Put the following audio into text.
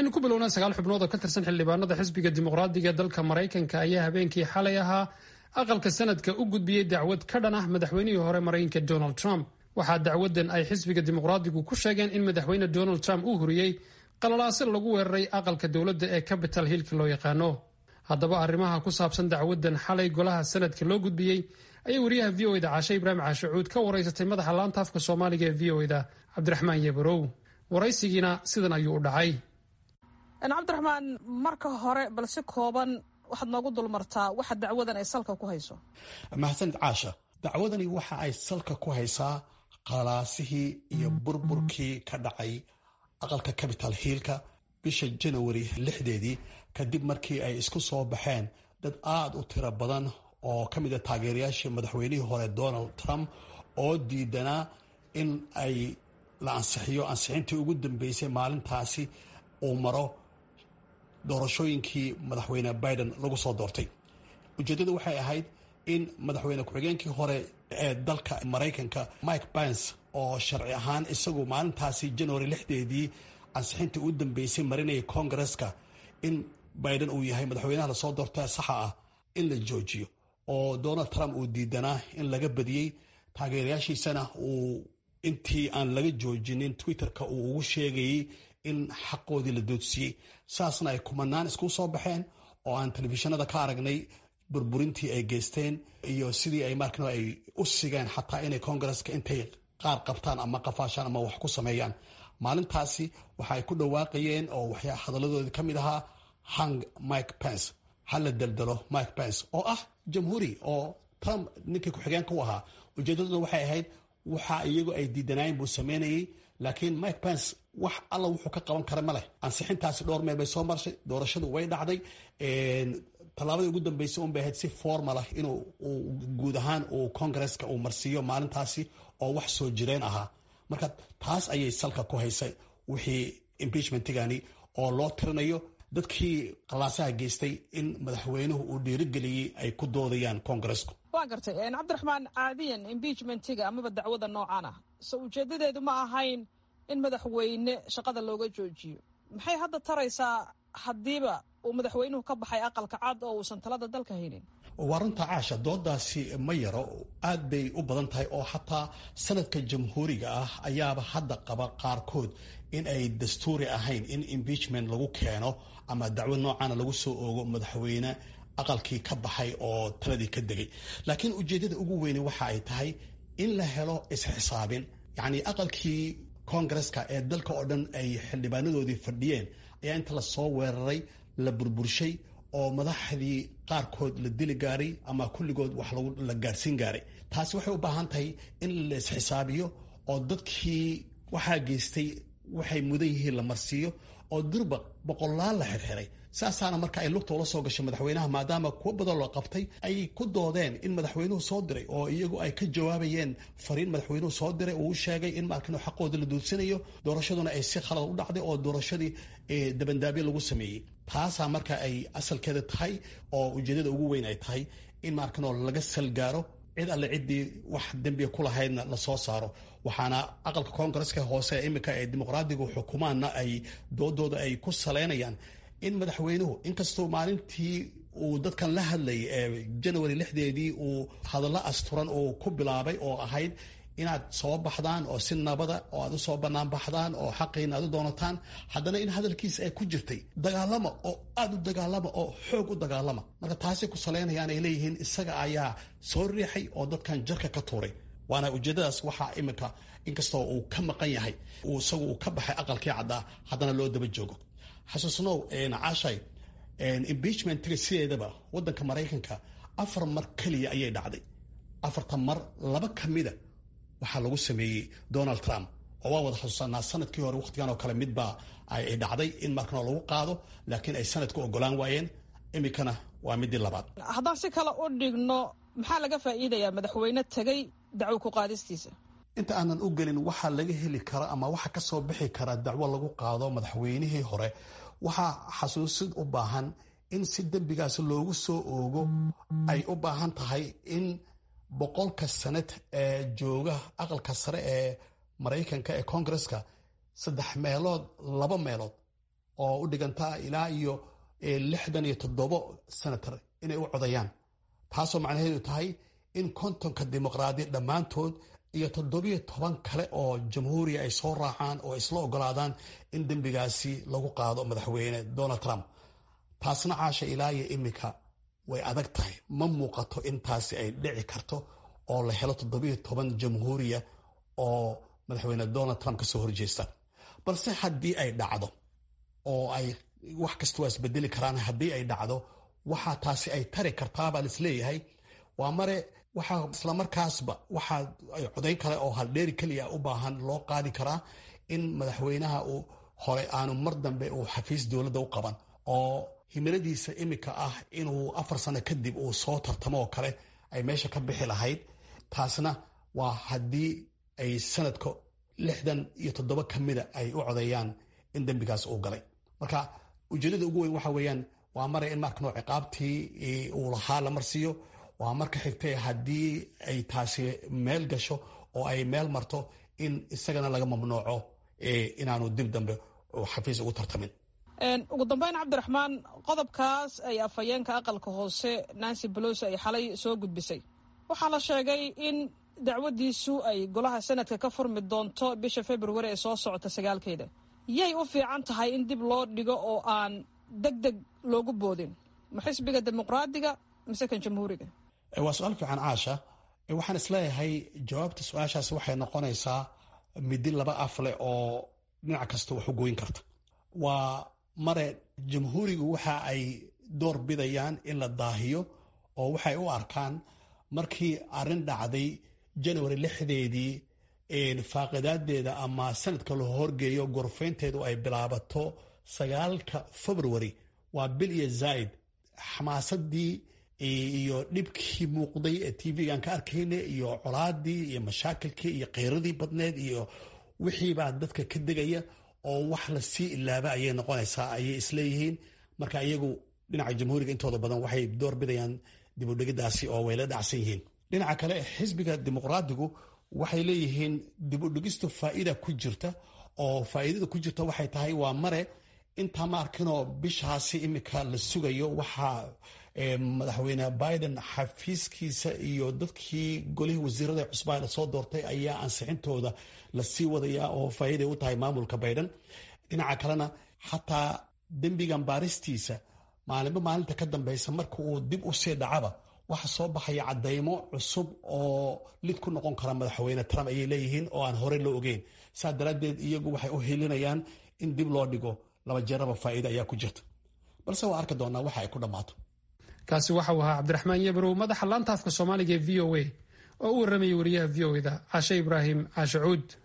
aynu ku bilownaa sagaal xubnood oo ka tirsan xildhibaanada xisbiga dimuqraadiga ee dalka maraykanka ayaa habeenkii xalay ahaa aqalka sanadka u gudbiyey dacwad ka dhan ah madaxweynihii hore maraykanka donald trump waxaa dacwadan ay xisbiga dimuqraadigu ku sheegeen in madaxweyne donald trump uu huriyey qalalaase lagu weeraray aqalka dowladda ee capital hillka loo yaqaano haddaba arrimaha ku saabsan dacwadan xalay golaha sanadka loo gudbiyey ayay wariyaha v o eda caashe ibraahim caashicuud ka waraysatay madaxa laanta afka soomaaliga ee v o eda cabdiraxmaan yebarow waraysigiina sidan ayuu u dhacay cabdiraxmaan marka hore bal si kooban waxaad noogu dulmartaa waxa dacwadan ay salka ku hayso mahadsanid caasha dacwadani waxa ay salka ku haysaa qalaasihii iyo burburkii ka dhacay aqalka capital hiilka bisha janawari lixdeedii kadib markii ay isku soo baxeen dad aada u tiro badan oo ka mid a taageerayaashii madaxweynihii hore donald trump oo diidanaa in ay la ansixiyo ansixintii ugu dambeysay maalintaasi uu maro doorashooyinkii madaxweyne biden lagu soo doortay ujeeddadu waxay ahayd in madaxweyne ku-xigeenkii hore ee dalka maraykanka mike pence oo sharci ahaan isagu maalintaasi january lixdeedii ansixintii ugu dambeysay marinayay congareska in biden uu yahay madaxweynaha lasoo doorta saxa ah in la joojiyo oo donald trump uu diidanaa in laga badiyey taageerayaashiisana uu intii aan laga joojinin twitterka uu ugu sheegayey in xaqoodii la doodsiiyey saasna ay kumanaan isku soo baxeen oo aan telefishinada ka aragnay burburintii ay geysteen iyo sidii ay markano ay u sigeen xataa inay congareska intay qaar qabtaan ama qafaashaan ama wax ku sameeyaan maalintaasi waxa ay ku dhawaaqayeen oo waxyaa hadaladoodii ka mid ahaa hang mike pence hala daldalo mike pence oo ah jamhuuri oo trump ninkii ku-xigeenka u ahaa ujeedaduna waxay ahayd waxa iyagu ay diidanaayeen buu sameynayey laakiin mike pence wax alla wuxuu ka qaban kara ma leh ansixintaasi dhowr meel bay soo marshay doorashadu way dhacday tallaabadii ugu dambeysay un bay ahayd si formal ah inuu guud ahaan uu congareska uu marsiiyo maalintaasi oo wax soo jireen ahaa marka taas ayay salka ku haysay wixii impeachmentigani oo loo tirinayo dadkii qalaasaha geystay in madaxweynuhu uu dhiirigeliyey ay ku doodayaan congaresku waa gartay cabdiraxmaan caadiyan impeachmentiga amaba dacwada noocan ah so ujeedadeedu ma ahayn in madaxweyne shaqada looga joojiyo maxay hadda taraysaa haddiiba uu madaxweynuhu ka baxay aqalka cad oo uusan talada dalka haynin waa runta caasha doodaasi ma yaro aad bay u badan tahay oo xataa sanadka jamhuuriga ah ayaaba hadda qaba qaarkood in ay dastuuri ahayn in impeachment lagu keeno ama dacwad noocana lagu soo oogo madaxweyne aqalkii ka baxay oo taladii ka degay laakiin ujeeddada ugu weyne waxa ay tahay in la helo isxisaabin yacni aqalkii congareska ee dalka oo dhan ay xildhibaanadoodii fadhiyeen ayaa inta lasoo weeraray la burburshay oo madaxdii qaarkood la dili gaaray ama kulligood wax la gaarsiin gaaray taasi waxay u baahan tahay in la isxisaabiyo oo dadkii waxaa geystay waxay mudan yihiin la marsiiyo oo durba boqolaal la xirxiray saasaana marka ay lugta ula soo gashay madaxweynaha maadaama kuwo badan loo qabtay ay ku doodeen in madaxweynuhu soo diray oo iyagu ay ka jawaabayeen fariin madaxweynuhu soo diray uu u sheegay in markan xaqooda la duudsanayo doorashaduna ay si khalad u dhacday oo doorashadii dabandaabyo lagu sameeyey taasaa marka ay asalkeeda tahay oo ujeedada ugu weyn ay tahay in markanoo laga salgaaro cid alle ciddii wax dembiga ku lahaydna lasoo saaro waxaana aqalka koongareska hoose iminka ee dimuqraadigu xukumaanna ay doodooda ay ku saleynayaan in madaxweynuhu inkastoo maalintii uu dadkan la hadlayay ee janawari lixdeedii uu hadallo asturan uu ku bilaabay oo ahayd inaad soo baxdaan oo si nabada oo aad usoo bannaan baxdaan oo xaqiina aad u doonataan haddana in hadalkiisa ay ku jirtay dagaalama oo aada u dagaalama oo xoog u dagaalama marka taasay ku saleynayaan ay leeyihiin isaga ayaa soo riixay oo dadkan jarka ka tuuray waana ujeedadaas waxaa iminka inkastoo uu ka maqan yahay isagu uu ka baxay aqalkii caddaa haddana loo daba joogo xasuusnow caashay impeachmentiga sideedaba waddanka maraykanka afar mar keliya ayay dhacday afartan mar laba ka mida waxaa lagu sameeyey donald trump oo waa wada xasuusanaa sanadkii hore wakhtigan oo kale midbaa ay dhacday in markano lagu qaado laakiin ay sanadku ogolaan waayeen iminkana waa midii labaad haddaan si kale u dhigno maxaa laga faa'iidayaa madaxweyne tegey dacwo ku qaadistiisa inta aanan u gelin waxaa laga heli kara ama waxa ka soo bixi kara dacwo lagu qaado madaxweynihii hore waxaa xasuusid u baahan in si dembigaas loogu soo oogo ay u baahan tahay in boqolka sanad ee jooga aqalka sare ee maraykanka ee koongareska saddex meelood laba meelood oo u dhiganta ilaa iyo lixdan iyo toddobo senator inay u codayaan taasoo macnaheedu tahay in kontonka dimuqraadi dhammaantood iyo toddobiyo toban kale oo jamhuuriya ay soo raacaan oo isla ogolaadaan in dembigaasi lagu qaado madaxweyne donald trump taasna caasha ilaa iyo iminka way adag tahay ma muuqato intaasi ay dhici karto oo la helo toddobiyo toban jamhuuriya oo madaxweyne donald trump kasoo horjeesta balse haddii ay dhacdo oo ay wax kasta waa isbedeli karaan haddii ay dhacdo waxaa taasi ay tari kartaa baan isleeyahay waa mare waxaa islamarkaasba waxaa codayn kale oo haldheeri keliya u baahan loo qaadi karaa in madaxweynaha uu hore aanu mar dambe uu xafiis dowladda u qaban oo himiladiisa iminka ah inuu afar sano kadib uu soo tartamo oo kale ay meesha ka bixi lahayd taasna waa haddii ay sanadka lixdan iyo toddoba ka mida ay u codeeyaan in dembigaas uu galay marka ujeedada ugu weyn waxa weeyaan waa mare in markano ciqaabtii uu lahaa la marsiiyo waa marka xigtay haddii ay taasi meel gasho oo ay meel marto in isagana laga mamnuuco inaanu dib dambe xafiis ugu tartamin ugu dambeyn cabdiraxmaan qodobkaas ay afhayeenka aqalka hoose nancy bolosi ay xalay soo gudbisay waxaa la sheegay in dacwadiisu ay golaha sanadka ka furmi doonto bisha februari ee soo socota sagaalkeeda yay u fiican tahay in dib loo dhigo oo aan deg deg loogu boodin ma xisbiga dimuqraadiga mise kan jamhuuriga waa su-aal fiican caasha waxaan isleeyahay jawaabta su-aashaas waxay noqonaysaa midi laba af leh oo dhinac kasta wax u gooyin karta waa mare jamhuurigu waxa ay door bidayaan in la daahiyo oo waxay u arkaan markii arrin dhacday january lixdeedii faaqidaadeeda ama sanadka la horgeeyo gorfaynteedu ay bilaabato sagaalka february waa bil iyo zaaid xamaasadii iyo dhibkii muuqday ee tv-gaan ka arkayna iyo colaadii iyo mashaakilkii iyo kheyradii badneed iyo wixiibaa dadka ka degaya oo wax lasii ilaaba ayay noqonaysaa ayay isleeyihiin marka iyagu dhinaca jamhuuriga intooda badan waxay door bidayaan dibudhigidaasi oo way la dhacsan yihiin dhinaca kale xisbiga dimuqraadigu waxay leeyihiin dibudhigistu faa'iida ku jirta oo faa'iidada ku jirta waxay tahay waa mare intaa ma arkinoo bishaasi imika la sugayo waxaa madaxweyne biden xafiiskiisa iyo dadkii golihii wasiirada cusbaa la soo doortay ayaa ansixintooda lasii wadaya oo faa'iiday u tahay maamulka biden dhinaca kalena xataa dembigan baaristiisa maalinba maalinta ka dambeysa marka uu dib u sii dhacaba waxa soo baxaya cadaymo cusub oo lid ku noqon kara madaxweyne trump ayay leeyihiin oo aan horey loo ogeyn saa daraaddeed iyagu waxay u helinayaan in dib loo dhigo laba jeeraba faa'iida ayaa ku jirta balse waa arki doonaa waxa ay ku dhammaato kaasi waxau ahaa cabdiraxmaan yebrow madaxa laanta afka soomaaliga ee v o a oo u warramayay wariyaha v o eda cashe ibraahim caashe cuud